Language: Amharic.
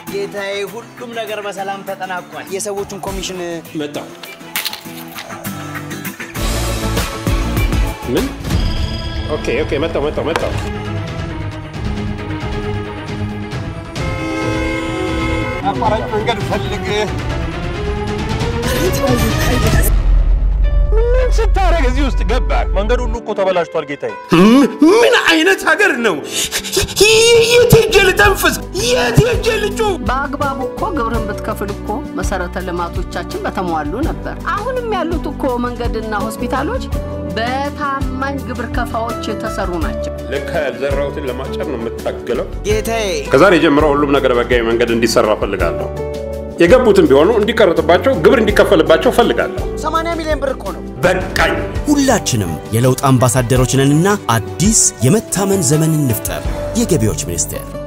ጌታዬ፣ ሁሉም ነገር በሰላም ተጠናቋል። የሰዎቹን ኮሚሽን መጣው ምን? ኦኬ ኦኬ፣ መጣው መጣው መጣው። አቋራጭ መንገድ ፈልግ። ምን ስታረግ እዚህ ውስጥ ገባ? መንገዱ ሁሉ እኮ ተበላሽቷል ጌታዬ። ምን አይነት ሀገር ነው? የት ሄጄ ልተንፍስ? የት ሄጄ ልጩ? በአግባቡ እኮ ግብርን ብትከፍል እኮ መሰረተ ልማቶቻችን በተሟሉ ነበር። አሁንም ያሉት እኮ መንገድና ሆስፒታሎች በታማኝ ግብር ከፋዎች የተሰሩ ናቸው። ለካ ያልዘራሁትን ለማጨር ነው የምታገለው። ጌታዬ፣ ከዛሬ ጀምሮ ሁሉም ነገር በህጋዊ መንገድ እንዲሰራ ፈልጋለሁ። የገቡትን ቢሆኑ እንዲቀረጥባቸው፣ ግብር እንዲከፈልባቸው ፈልጋለሁ። 80 ሚሊዮን ብር እኮ ነው። በቃኝ። ሁላችንም የለውጥ አምባሳደሮች ነንና አዲስ የመታመን ዘመን እንፍጠር። የገቢዎች ሚኒስቴር